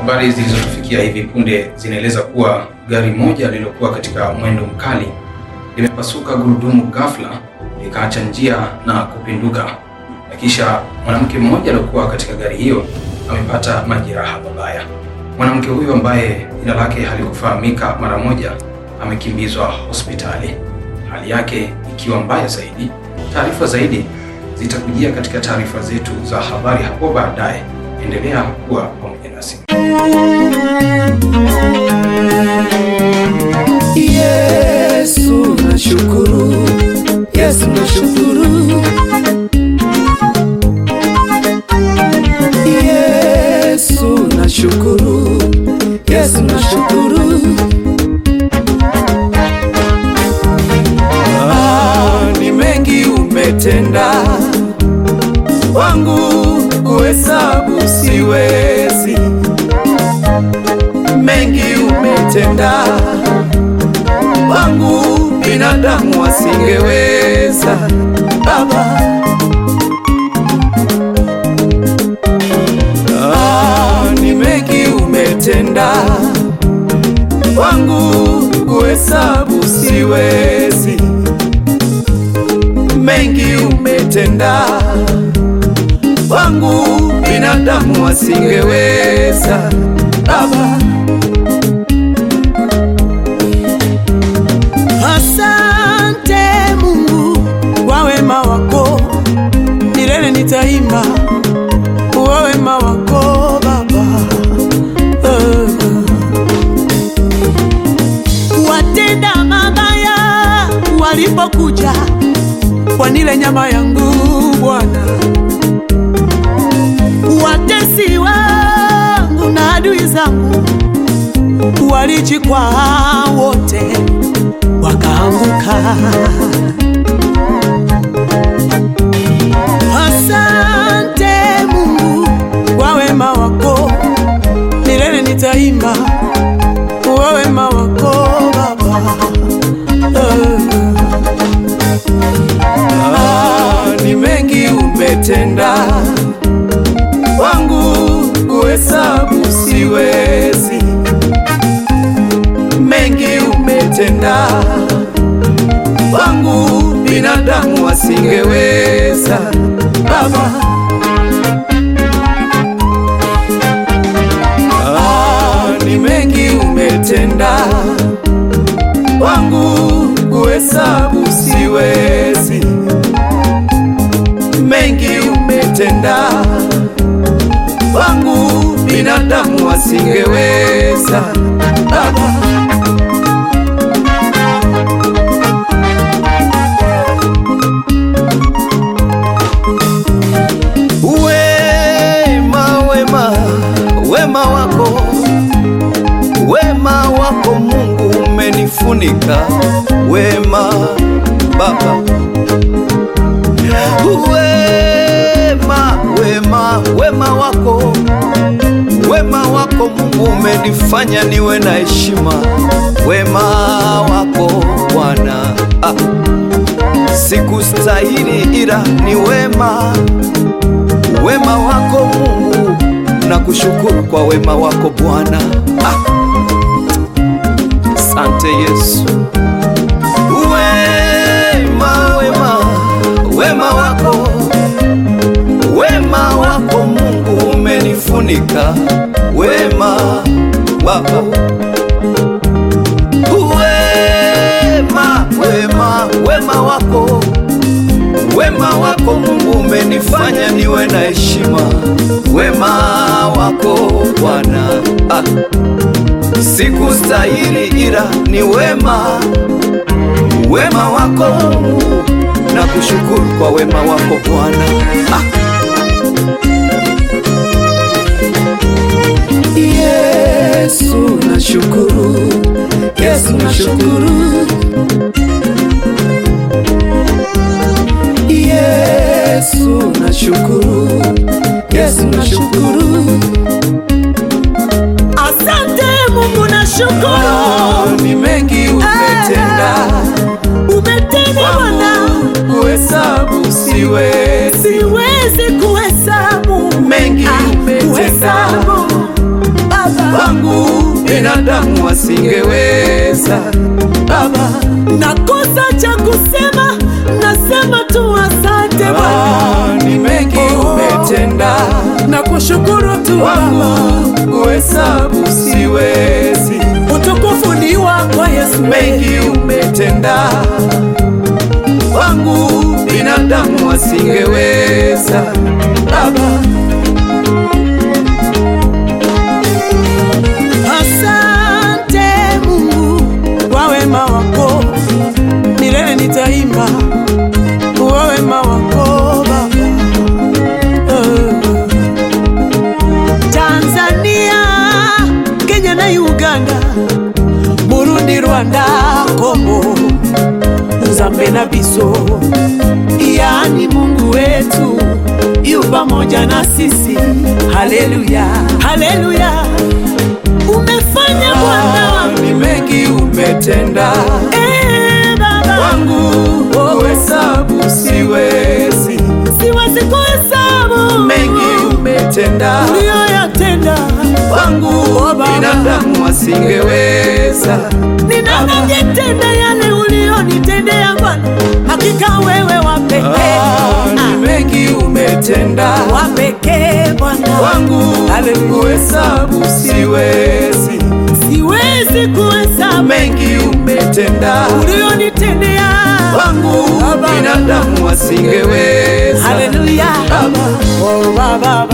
Habari zilizotufikia hivi punde zinaeleza kuwa gari moja lililokuwa katika mwendo mkali limepasuka gurudumu ghafla likaacha njia na kupinduka, na kisha mwanamke mmoja aliyokuwa katika gari hiyo amepata majeraha mabaya. Mwanamke huyo ambaye jina lake halikufahamika mara moja amekimbizwa hospitali, hali yake ikiwa mbaya zaidi. Taarifa zaidi zitakujia katika taarifa zetu za habari hapo baadaye. Endelea kuwa pamoja nasi. Yesu nashukuru, Yesu nashukuru, Yesu nashukuru, Yesu nashukuru. Ah, ni mengi umetenda wangu, kuhesabu siwezi. Mengi umetenda wangu binadamu wasingeweza. Baba, ah, ni mengi umetenda wangu, kuhesabu siwezi. Mengi umetenda wangu, binadamu wasingeweza. Baba, Asante Mungu kwa wema wako, milele nitaimba kwa wema wako Baba. Eh. Watenda mabaya walipokuja wanile nyama yangu Bwana, watesi wangu na adui zangu walijikwaa wote wakaanguka. Asante Mungu kwa wema wako, milele nitaimba kwa wema wako Baba. Eh. Ah, ni mengi umetenda wangu, kuhesabu siwezi mengi umetenda wangu, binadamu wasingeweza. Baba, ah, ni mengi umetenda wangu, kuhesabu siwezi. Mengi umetenda wangu, binadamu wasingeweza. Baba, Wema, wema, wema wako, wema wako Mungu umenifunika, wema Baba, wema, wema, wema wako, wema wako Mungu umenifanya niwe na heshima, wema wako Bwana ah. Sikustahili ila ni wema wema wako Mungu, na kushukuru kwa wema wako Bwana. Ah, Sante Yesu. Wema, wema, wema wako, wema wako Mungu umenifunika, wema Baba. Wema, wema, wema wako Wema wako Mungu umenifanya niwe na heshima, wema wako Bwana ah. Sikustahili ila ni wema, wema wako Mungu, na kushukuru kwa wema wako Bwana ah. Yesu nashukuru, Yesu nashukuru, Yesu nashukuru, Yesu nashukuru. Asante Mungu nashukuru, Ah, ni mengi umetenda umetenda Bwana, kuhesabu siwezi siwezi kuhesabu mengi Ah, umetenda kuhesabu Baba binadamu wasingeweza. Baba, nakosa cha kusema, nasema tu asante Bwana. ah, ni mengi umetenda na kushukuru tu Baba, wangu, kuhesabu siwezi. utukufu ni wako Yesu. Mengi umetenda wangu, binadamu wasingeweza. Baba, Asante Mungu kwa wema wako, milele nitaimba kwa wema wako Baba. Eh. Tanzania, Kenya na Uganda, Burundi, Rwanda, Kongo, Zambia na biso, yaani Mungu wetu yu pamoja na sisi. Haleluya, haleluya, umefanya Bwana ah, ni mengi umetenda Eh, Baba wangu, kuhesabu siwezi. siwezi kuhesabu Mengi umetenda uliyoyatenda wangu, Oh, Baba. binadamu wasingeweza. ninanajitenda yale uliyonitendea Bwana, hakika wewe wa pekee Ah, ni mengi umetenda wa pekee Bwana wangu, Haleluya. kuhesabu siwezi. siwezi kuhesabu Mengi umetenda uliyonitendea wangu, Baba. binadamu wasingeweza. Haleluya Baba. Oh, Baba